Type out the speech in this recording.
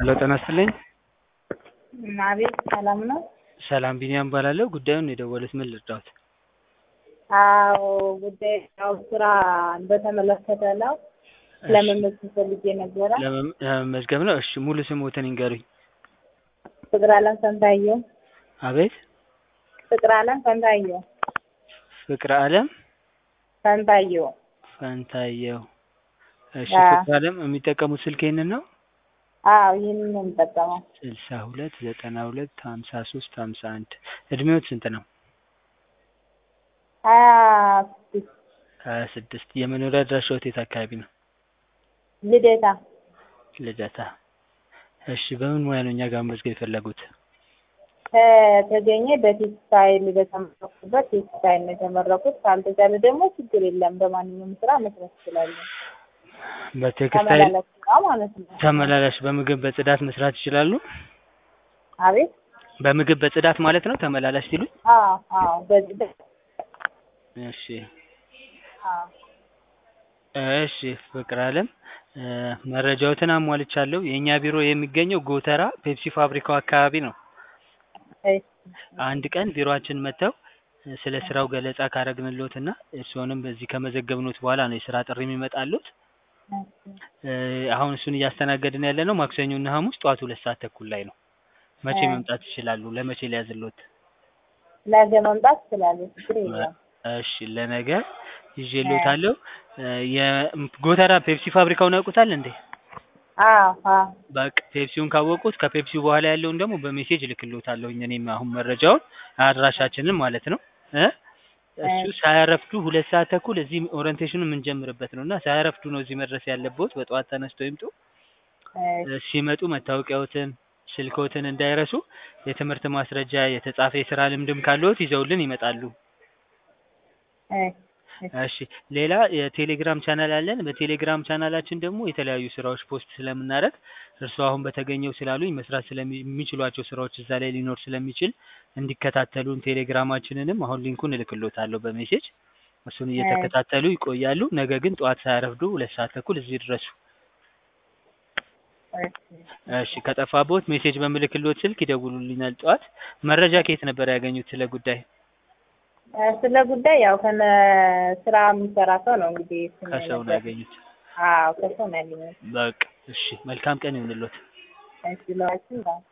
ሄሎ ጤና ይስጥልኝ። አቤት ሰላም ነው? ሰላም ቢኒያም እባላለሁ። ጉዳዩን ነው የደወሉት፣ ምን ልርዳዎት? አዎ ጉዳይ ያው ስራ በተመለከተ ነው። ለመመዝገብ ፈልጌ ነበረ። ለመም- ለመመዝገብ ነው። እሺ ሙሉ ስምዎትን ይንገሩኝ። ፍቅር አለም ፈንታየው። አቤት ፍቅር አለም ፈንታየው። ፍቅረ አለም ፈንታየው። ፈንታየው። እሺ አዎ። ፍቅረ አለም የሚጠቀሙት ስልክ ይህንን ነው? አዎ ይህንን ነው የምጠቀመው። ስልሳ ሁለት ዘጠና ሁለት ሀምሳ ሶስት ሀምሳ አንድ እድሜዎት ስንት ነው? ሀያ ስድስት ሀያ ስድስት የመኖሪያ አድራሻዎት የት አካባቢ ነው? ልደታ። ልደታ። እሺ በምን ሙያ ነው እኛ ጋር መመዝገብ የፈለጉት? ከተገኘ በቴክስታይል በተመረኩበት ቴክስታይል ነው የተመረኩት። ካልተቻለ ደግሞ ችግር የለም በማንኛውም ስራ መስራት እችላለሁ። በቴክስታይል ተመላለስ ስራ ማለት ነው። ተመላላሽ በምግብ በጽዳት መስራት ይችላሉ? አቤት በምግብ በጽዳት ማለት ነው ተመላላሽ ሲሉ? አዎ አዎ በዚህ በ- እሺ አዎ እሺ ፍቅር አለም እ መረጃዎትን አሟልቻለሁ። የእኛ ቢሮ የሚገኘው ጎተራ ፔፕሲ ፋብሪካው አካባቢ ነው። እሺ አንድ ቀን ቢሮአችን መጥተው እ ስለ ስራው ገለጻ ካረግንልዎት እና እርስዎንም በዚህ ከመዘገብኖት በኋላ ነው የስራ ጥሪ የሚመጣልዎት። እ አሁን እሱን እያስተናገድን ያለ ነው ማክሰኞ እና ሐሙስ ጠዋት ሁለት ሰዓት ተኩል ላይ ነው። መቼ እ መምጣት ይችላሉ? ለመቼ ሊያዝልዎት? ነገ መምጣት እችላለሁ። ችግር የለም። እሺ ለነገ ይዤልዎታለሁ። እ የጎተራ ፔፕሲ ፋብሪካውን ያውቁታል እንዴ? አዎ አዎ በቃ ፔፕሲውን ካወቁት ከፔፕሲው በኋላ ያለውን ደግሞ በሜሴጅ እልክልዎታለሁኝ እኔም አሁን መረጃውን አድራሻችንን ማለት ነው እ እሱ ሳያረፍዱ ሁለት ሰዓት ተኩል እዚህ ኦሪንቴሽኑ የምንጀምርበት ነው እና ሳያረፍዱ ነው እዚህ መድረስ ያለብዎት። በጠዋት ተነስተው ይምጡ። እሺ እ ሲመጡ መታወቂያዎትን፣ ስልክዎትን እንዳይረሱ። የትምህርት ማስረጃ፣ የተጻፈ የስራ ልምድም ካለዎት ይዘውልን ይመጣሉ። እሺ እሺ ሌላ የቴሌግራም ቻናል አለን። በቴሌግራም ቻናላችን ደግሞ የተለያዩ ስራዎች ፖስት ስለምናደርግ እርስዎ አሁን በተገኘው ስላሉኝ መስራት ስለሚችሏቸው ስራዎች እዛ ላይ ሊኖር ስለሚችል እንዲከታተሉን ቴሌግራማችንንም አሁን ሊንኩን እልክልዎታለሁ በሜሴጅ እሱን እየተከታተሉ ይቆያሉ። ነገ ግን ጠዋት ሳያረፍዱ ሁለት ሰዓት ተኩል እዚህ ይድረሱ። እሺ እሺ ከጠፋብዎት ሜሴጅ በምልክልዎት ስልክ ይደውሉልኛል ጠዋት። መረጃ ከየት ነበር ያገኙት ስለ ጉዳይ? እ ስለ ጉዳይ ያው ከነ ስራ የሚሰራ ሰው ነው እንግዲህ እሱን ከሰው ነው የነገረኝ። ያገኙት። አዎ ከሰው ነው ያገኘሁት። በቃ እሺ መልካም ቀን ይሁንልዎት። እሺ ለዋችን